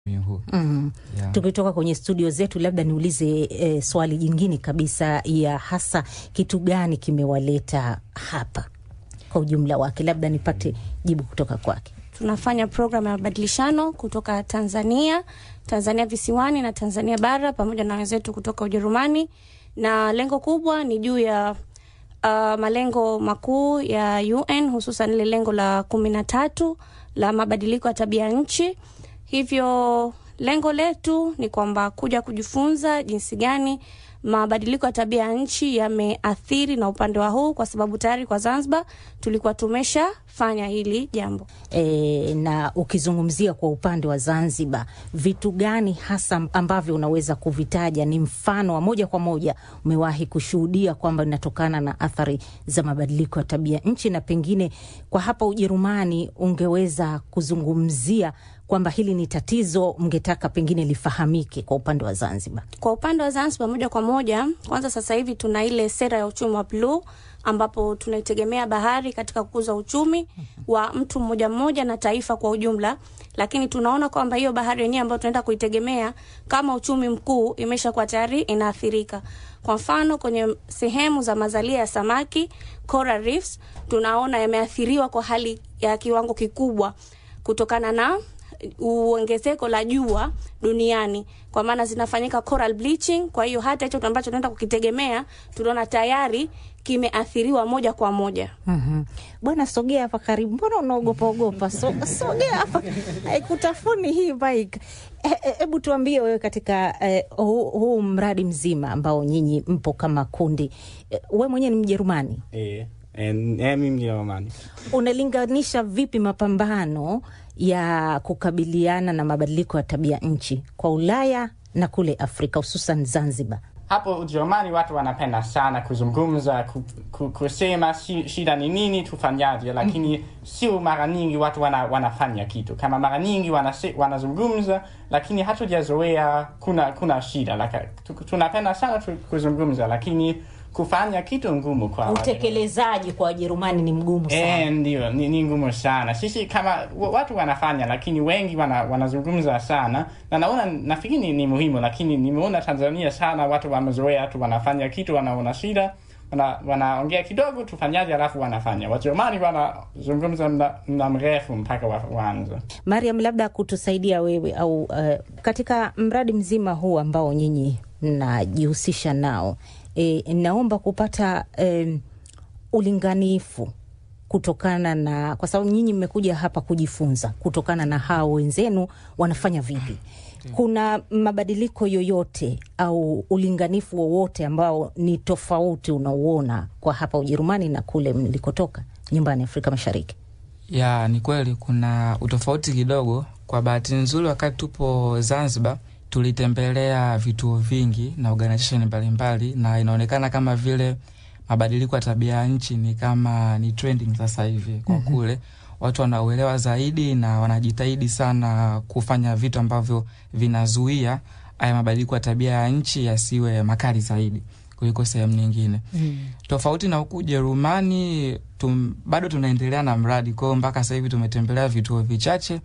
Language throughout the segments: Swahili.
huu Mm. yeah. Tukitoka kwenye studio zetu, labda niulize e, swali jingine kabisa, ya hasa kitu gani kimewaleta hapa kwa ujumla wake, labda nipate jibu kutoka kwake. tunafanya programu ya mabadilishano kutoka Tanzania, Tanzania visiwani na Tanzania bara pamoja na wenzetu kutoka Ujerumani, na lengo kubwa ni juu ya uh, malengo makuu ya UN hususan ile lengo la kumi na tatu la mabadiliko ya tabia nchi. Hivyo lengo letu ni kwamba kuja kujifunza jinsi gani mabadiliko ya tabia ya nchi yameathiri na upande wa huu, kwa sababu tayari kwa Zanzibar tulikuwa tumeshafanya hili jambo. E, na ukizungumzia kwa upande wa Zanzibar, vitu gani hasa ambavyo unaweza kuvitaja ni mfano wa moja kwa moja umewahi kushuhudia kwamba inatokana na athari za mabadiliko ya tabia nchi, na pengine kwa hapa Ujerumani ungeweza kuzungumzia kwamba hili ni tatizo mngetaka pengine lifahamike kwa upande wa Zanzibar? Kwa upande wa Zanzibar moja kwa moja, kwanza sasa hivi tuna ile sera ya uchumi wa bluu ambapo tunaitegemea bahari katika kukuza uchumi wa mtu mmoja mmoja na taifa kwa ujumla, lakini tunaona kwamba hiyo bahari yenyewe ambayo tunaenda kuitegemea kama uchumi mkuu imeshakuwa tayari inaathirika. Kwa mfano kwenye sehemu za mazalia ya samaki coral reefs, tunaona yameathiriwa kwa hali ya kiwango kikubwa kutokana na uongezeko la jua duniani, kwa maana zinafanyika coral bleaching. Kwa hiyo hata hicho ambacho tunaenda kukitegemea tunaona tayari kimeathiriwa moja kwa moja. Mhm. Bwana, sogea hapa karibu. Mbona unaogopa ogopa? So, sogea hapa, haikutafuni hii bike. Hebu tuambie wewe, katika eh, huu huu mradi mzima ambao nyinyi mpo kama kundi, eh, we mwenyewe ni Mjerumani, Eh, eh, mimi Mjerumani. unalinganisha vipi mapambano ya kukabiliana na mabadiliko ya tabia nchi kwa Ulaya na kule Afrika, hususan Zanzibar? Hapo Ujerumani watu wanapenda sana kuzungumza, ku, ku, kusema shi- shida ni nini, tufanyaje, lakini sio mara nyingi watu wana, wanafanya kitu. Kama mara nyingi wanase- wanazungumza, lakini hatujazoea kuna kuna shida. Laka, tu, tunapenda sana tu, kuzungumza, lakini kufanya kitu ngumu kwa wale. Utekelezaji kwa Wajerumani ni mgumu sana. Eh, ndio ni, ni ngumu sana. Sisi kama wa- watu wanafanya, lakini wengi wana, wanazungumza sana, na naona nafikiri ni, ni muhimu, lakini nimeona Tanzania sana watu wamezoea tu, wanafanya kitu, wanaona shida wana, wanaongea kidogo, tufanyaje, alafu wanafanya. Wajerumani wanazungumza mda, mda mrefu mpaka wa- waanze. Mariam, labda kutusaidia wewe au uh, katika mradi mzima huu ambao nyinyi mnajihusisha nao e, naomba kupata um, ulinganifu kutokana na, kwa sababu nyinyi mmekuja hapa kujifunza kutokana na hao wenzenu wanafanya vipi. Kuna mabadiliko yoyote au ulinganifu wowote ambao ni tofauti unauona kwa hapa Ujerumani na kule mlikotoka nyumbani Afrika Mashariki? ya ni kweli kuna utofauti kidogo. Kwa bahati nzuri, wakati tupo Zanzibar tulitembelea vituo vingi na organization mbalimbali, na inaonekana kama vile mabadiliko ya tabia ya nchi ni kama ni trending sasa hivi kwa kule watu wanauelewa zaidi na wanajitahidi sana kufanya vitu ambavyo vinazuia haya mabadiliko ya tabia ya nchi yasiwe makali zaidi kuliko sehemu nyingine Mm. tofauti na huku Ujerumani tum, bado tunaendelea na mradi kwao. Mpaka sasa hivi tumetembelea vituo vichache,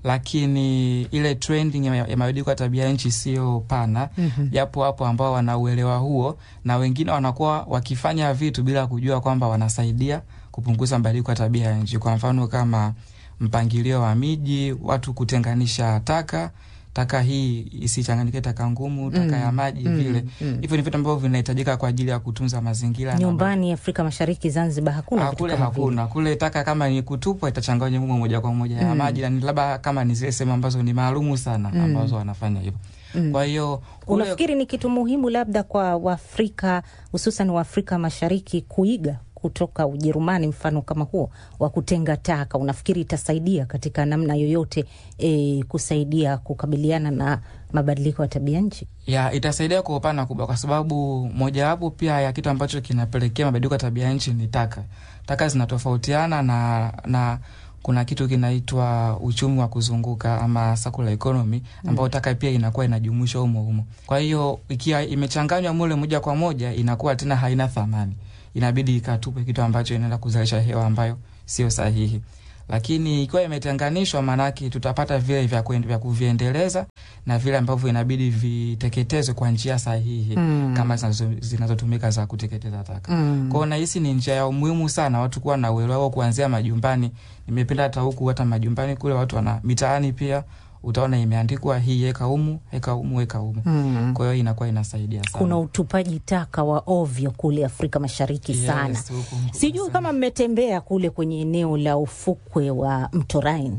lakini ile trending ya, ya mabadiliko ya tabia nchi sio pana. Mhm. Japo hapo ambao wana uelewa huo, na wengine wanakuwa wakifanya vitu bila kujua kwamba wanasaidia kupunguza mabadiliko ya tabia ya nchi. Kwa mfano kama mpangilio wa miji, watu kutenganisha taka taka hii isichanganyike taka ngumu, taka Mm, ya maji mm, vile mm. hivyo ni vitu ambavyo vinahitajika kwa ajili ya kutunza mazingira. na- Nyumbani Afrika Mashariki, Zanzibar hakuna Ah, vitu kule kama vile. hakuna. Kule taka kama ni kutupwa itachanganywa humo moja kwa moja ya Mm. maji, na ni labda kama ni zile sehemu ambazo ni maalumu sana Mm. ambazo wanafanya hivyo. Mm. Kwa hiyo kule Unafikiri ni kitu muhimu labda kwa Waafrika hususan Waafrika Mashariki kuiga kutoka Ujerumani mfano kama huo wa kutenga taka? Unafikiri itasaidia katika namna yoyote e, kusaidia kukabiliana na mabadiliko ya tabia nchi? ya itasaidia kwa upana kubwa, kwa sababu mojawapo pia ya kitu ambacho kinapelekea mabadiliko ya tabia nchi ni taka. Taka zinatofautiana na na kuna kitu kinaitwa uchumi wa kuzunguka ama circular economy ambao taka pia inakuwa inajumuishwa humo humo. Kwa hiyo ikiwa imechanganywa mule moja kwa moja inakuwa tena haina thamani, inabidi ikatupwe, kitu ambacho inaenda kuzalisha hewa ambayo sio sahihi. lakini ikiwa imetenganishwa, maanake tutapata vile vya, kuen- vya kuviendeleza na vile ambavyo inabidi viteketezwe kwa njia sahihi Mm. kama zinazo- zinazotumika za kuteketeza taka. Mm. Kwao nahisi ni njia ya umuhimu sana watu kuwa na uelewa huo kuanzia majumbani. Nimependa hata huku hata majumbani kule watu wana mitaani pia utaona imeandikwa hii eka humu eka humu eka humu. Mm. Kwa hiyo inakuwa inasaidia sana. Kuna utupaji taka wa ovyo kule Afrika Mashariki Yes, sana. huku mkubwa Sijui sana. kama mmetembea kule kwenye eneo la ufukwe wa mto Rhine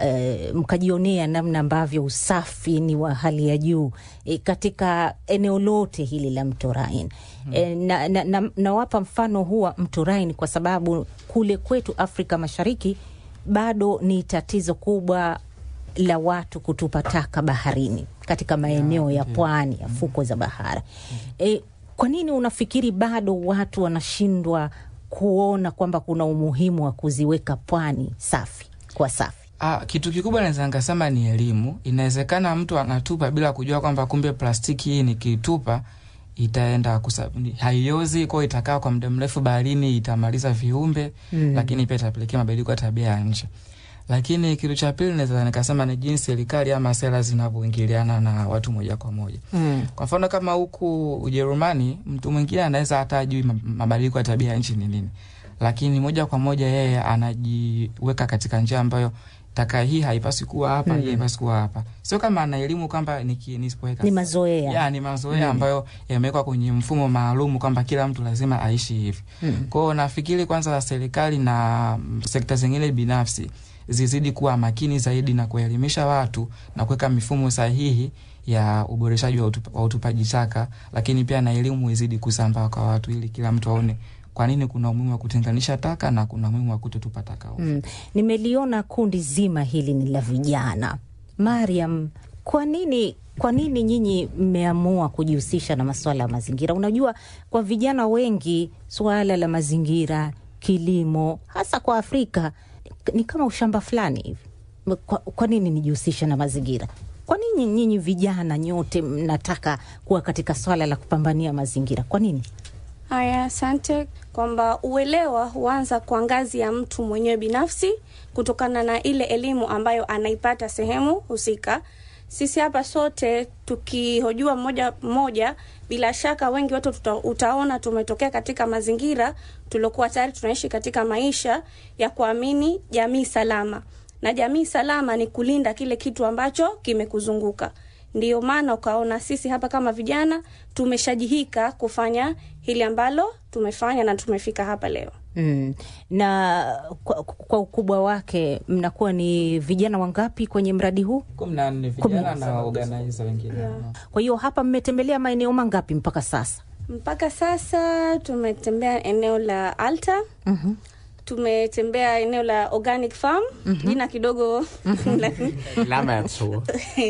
e, mkajionea namna ambavyo usafi ni wa hali ya juu e, katika eneo lote hili la mto Rhine. E, na, na, na, nawapa mfano huu wa mto Rhine kwa sababu kule kwetu Afrika Mashariki bado ni tatizo kubwa la watu kutupa taka baharini katika maeneo ya pwani ya fukwe za bahari. E, kwa nini unafikiri bado watu wanashindwa kuona kwamba kuna umuhimu wa kuziweka pwani safi kwa safi? Ah, kitu kikubwa naweza nikasema ni elimu. Inawezekana mtu anatupa bila kujua kwamba kumbe plastiki hii nikitupa itaenda kusa, ni- haiozi kwao, itakaa kwa muda mrefu baharini, itamaliza viumbe Mm. lakini pia itapelekea mabadiliko ya tabia ya nchi. Lakini kitu cha pili naweza nikasema ni jinsi serikali ama sera zinavyoingiliana na watu moja kwa moja. Mm. Kwa mfano kama huku Ujerumani, mtu mwingine anaweza hata ajui mab- mabadiliko ya tabia ya nchi ni nini, lakini moja kwa moja yeye anajiweka katika njia ambayo taka hii haipaswi kuwa hapa, hii haipaswi kuwa hapa. Sio kama ana elimu kwamba niki- nisipoweka Ni mazoea. ya, ni mazoea ambayo yamewekwa kwenye mfumo maalum kwamba kila mtu lazima aishi hivi. Mm. Kwa hiyo nafikiri kwanza serikali na mm, sekta zingine binafsi zizidi kuwa makini zaidi na kuelimisha watu na kuweka mifumo sahihi ya uboreshaji wa, utupa, wa utupaji taka, lakini pia na elimu izidi kusambaa kwa watu ili kila mtu aone kwa nini kuna umuhimu wa kutenganisha taka na kuna umuhimu wa kutotupa taka ovyo. Mm. Nimeliona kundi zima hili ni la vijana. Mariam, kwa nini kwa nini nyinyi mmeamua kujihusisha na masuala ya mazingira? Unajua, kwa vijana wengi suala la mazingira, kilimo, hasa kwa Afrika ni kama ushamba fulani hivi. Kwa, kwa nini nijihusishe na mazingira? Kwa nini nyinyi vijana nyote mnataka kuwa katika swala la kupambania mazingira? Kwa nini? Haya, asante. Kwamba uelewa huanza kwa ngazi ya mtu mwenyewe binafsi, kutokana na ile elimu ambayo anaipata sehemu husika. Sisi hapa sote tukihojua mmoja mmoja, bila shaka wengi wetu tuta, utaona tumetokea katika mazingira tuliokuwa tayari tunaishi katika maisha ya kuamini jamii salama, na jamii salama ni kulinda kile kitu ambacho kimekuzunguka. Ndiyo maana ukaona sisi hapa kama vijana tumeshajihika kufanya hili ambalo tumefanya na tumefika hapa leo. Mm. Na kwa, kwa ukubwa wake mnakuwa ni vijana wangapi kwenye mradi huu? kumi na nne vijana na organizer wengine Kwa hiyo hapa mmetembelea maeneo mangapi mpaka sasa? Mpaka sasa tumetembea eneo la Alta, Mhm. tumetembea eneo la Organic Farm, jina kidogo lakini Lammerzow.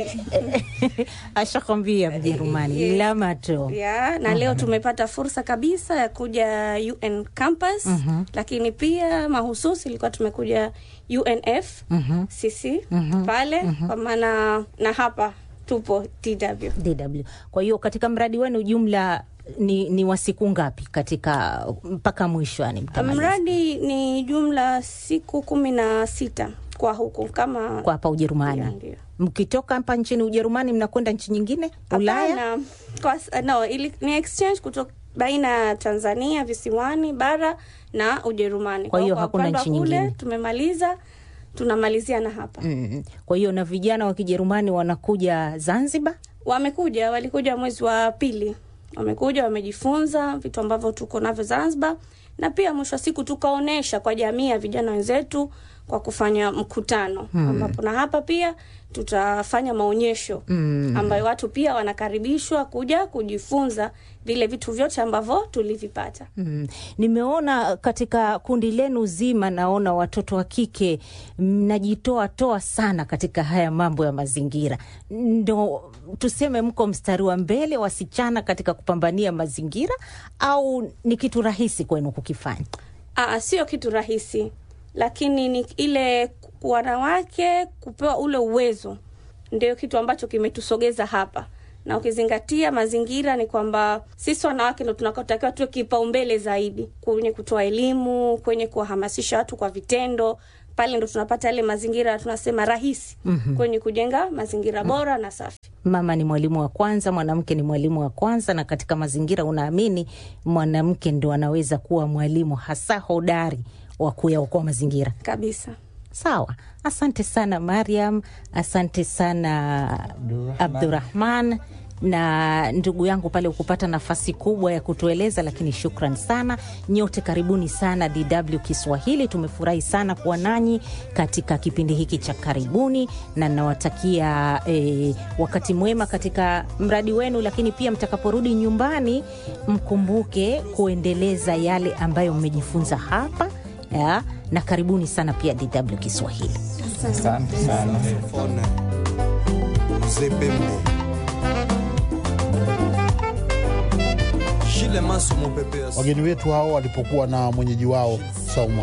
Ashakwambia Mjerumani Yes. Lamato. ya na leo tumepata fursa kabisa ya kuja UN campus lakini pia mahususi ilikuwa tumekuja UNF Mhm. sisi pale kwa maana na hapa tupo TW DW. Kwa hiyo katika mradi wenu jumla ni, ni wa siku ngapi katika mpaka mwisho yani mtamaliza? mradi ni jumla siku kumi na sita kwa huku kama kwa hapa Ujerumani. Ndio, ndio. Mkitoka hapa nchini Ujerumani mnakwenda nchi nyingine Ulaya? Hapana, kwa, s- no, ili, ni exchange kutoka baina ya Tanzania visiwani bara na Ujerumani. Kwa hiyo kwa hakuna upande wa nchi kule, nyingine. Tumemaliza, tunamalizia na hapa. Mm. Kwa hiyo na vijana wa Kijerumani wanakuja Zanzibar? Wamekuja, walikuja mwezi wa pili, wamekuja wamejifunza vitu ambavyo tuko navyo Zanzibar, na pia mwisho wa siku tukaonesha kwa jamii ya vijana wenzetu kwa kufanya mkutano ambapo na hapa pia tutafanya maonyesho Mm. ambayo watu pia wanakaribishwa kuja kujifunza vile vitu vyote ambavyo tulivipata. Mm. Nimeona katika kundi lenu zima, naona watoto wa kike mnajitoa toa sana katika haya mambo ya mazingira, ndo tuseme mko mstari wa mbele wasichana katika kupambania mazingira, au ni kitu rahisi kwenu kukifanya? Aa, sio kitu rahisi, lakini ni ile wanawake kupewa ule uwezo ndio kitu ambacho kimetusogeza hapa, na ukizingatia mazingira ni kwamba sisi wanawake ndo tunakotakiwa tuwe kipaumbele zaidi kwenye kutoa elimu, kwenye kuwahamasisha watu kwa vitendo pale ndo tunapata yale mazingira tunasema rahisi mm-hmm. kwenye kujenga mazingira bora na safi mama ni mwalimu wa kwanza, mwanamke ni mwalimu wa kwanza, na katika mazingira unaamini mwanamke ndo anaweza kuwa mwalimu hasa hodari wa kuyaokoa mazingira. kabisa Sawa, asante sana Mariam, asante sana Abdurahman na ndugu yangu pale ukupata nafasi kubwa ya kutueleza, lakini shukran sana nyote. Karibuni sana DW Kiswahili, tumefurahi sana kuwa nanyi katika kipindi hiki cha karibuni, na nawatakia eh, wakati mwema katika mradi wenu, lakini pia mtakaporudi nyumbani mkumbuke kuendeleza yale ambayo mmejifunza hapa ya, na karibuni sana pia DW Kiswahili. Asante sana. Telefone. Mzee Pembe. Shile Maso Mopepe. Wageni wetu hao walipokuwa na mwenyeji wao Saumu